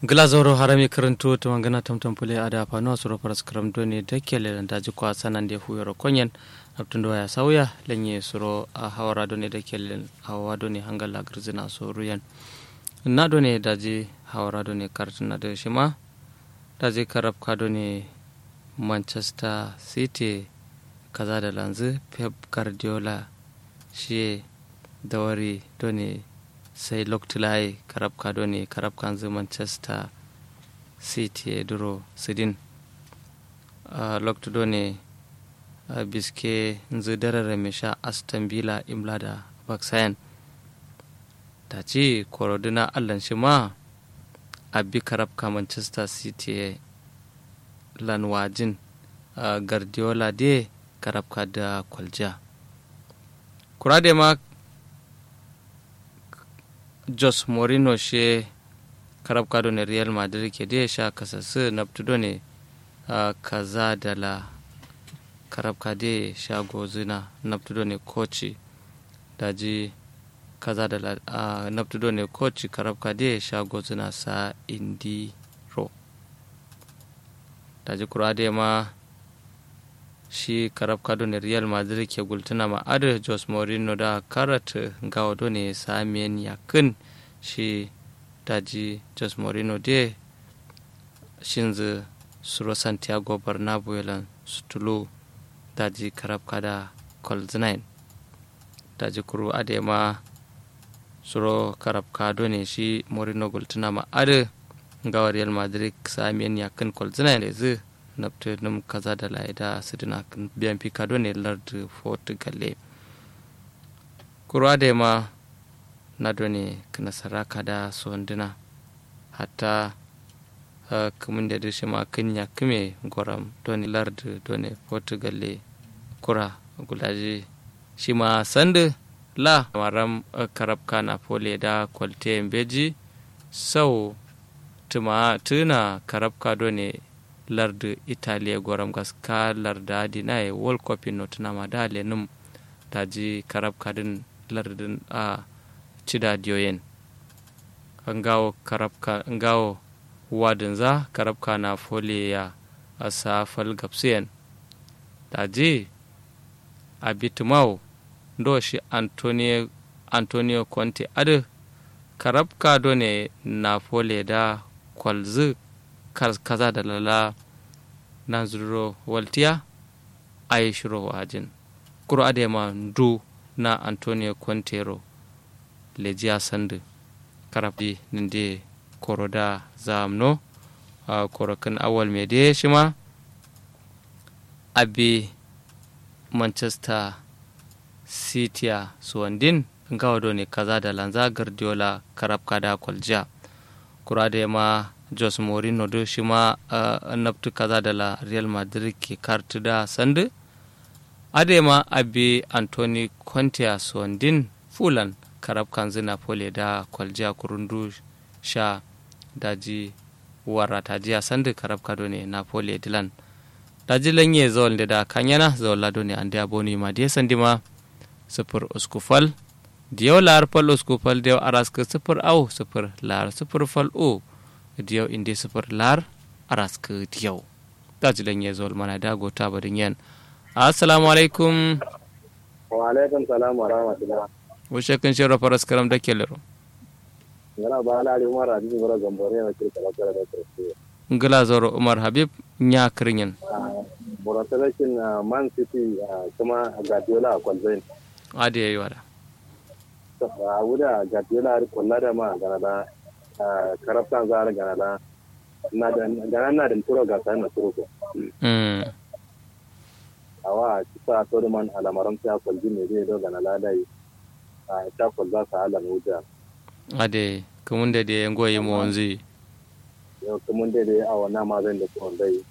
glazoro harami karanto to mangana tamtam pule ada pano suro paras karam doni dekele dan daji kwa sanan de huyoro konyen abtundo ya sauya lenye suro a hawara doni dekele hawa doni hangala grzina so ruyan na doni daji hawara doni kartuna de shima daji karab ka doni manchester city kaza da lanzu pep guardiola shi dawari doni sai loktilai karab kado ne karab kanzu manchester city e duro sidin uh, loktudo ne uh, biske nzu darare mai sha aston villa imla da baksayan ta ci korodina allan shi ma abi karab ka manchester city e lanwajin uh, guardiola de karab ka da kwalja kurade ma jos morino she karab kado ne real madrid ke da sha kasasu naptudo ne uh, kaza da la karab kade sha gozina naptudo ne koci daji kaza da la uh, naptudo ne koci karab kade sha gozina sa indi ro daji kurade ma shi karab kado ne real madrid ke gultuna ma adu jos morino da karat gawo ne samiyan yakin shi daji jos morino de shinzu suro santiago bernabeu yalan sutulu daji karab kada kolzinain daji kuru ade ma suro karab kado ne shi morino gultuna ma adu gawa real madrid samiyan yakin kolzinain lezu nabte num kaza da laida sidina biyan pikado ne lardu fort galle kurwa da ma na doni nasara kada sondina hatta kumin da dishi ma kinya kime goram doni lardu doni fort galle kura gulaji shi ma sandu la maram karab kana pole da kwalte beji sau tuma tuna karab kado ne lardu italia goram gaska larda dina e world cup no tunama da lenum daji karab kadin lardin a cida diyoyen ngawo karab ka ngawo wadin za karab ka na fole ya asa fal gapsiyen daji abitumau ndo shi antonio antonio conte adu karab ka ne na fole da kwalzu kaza da lala na zuro waltiya a yi shiro wajin kuro adema ndu na antonio quintero lejiya sandu karafi ninde koro da zamno a korokin awal mai da shi ma abi manchester city a suwandin gawa ne kaza da lanza guardiola karab kada kwaljiya kura da ma jos morino do shi ma uh, naftu kaza da la real madrid ke kartu da sandu adema abi anthony conte a sondin fulan karab kanzu napoli da kwaljiya kurundu sha daji warata jiya sandu karab kado ne napoli dilan daji lanye zawal da da kanyana zawal lado ne an da boni ma da sandi ma sufur uskufal diyau lar fal uskufal diyau araska sufur au sufur lar sufur fal o diyau inde sufur lar araska diyau daji lanye zawal mana da gota badin yan assalamu alaikum wa alaikum salam wa rahmatullah wushe kan shirya faras karam da ke lero yana ba ala ali umar hadisi bara gambore na kirka la kala da kirki ngila zoro umar habib nya kirinyin bora selection man city kuma guardiola a kwalzain adi yayi wala a wuda guardiola har kulla da ma gana da karaftan za a gana da na da gana na da turo ga sai na turo ko awa kisa to man alamaran ta kwalji ne zai do gana ladai a ta kwalza sa alan wuja ade kamun da da yango yi mo wanzi yau kuma dai dai a wannan ma zan da kuma dai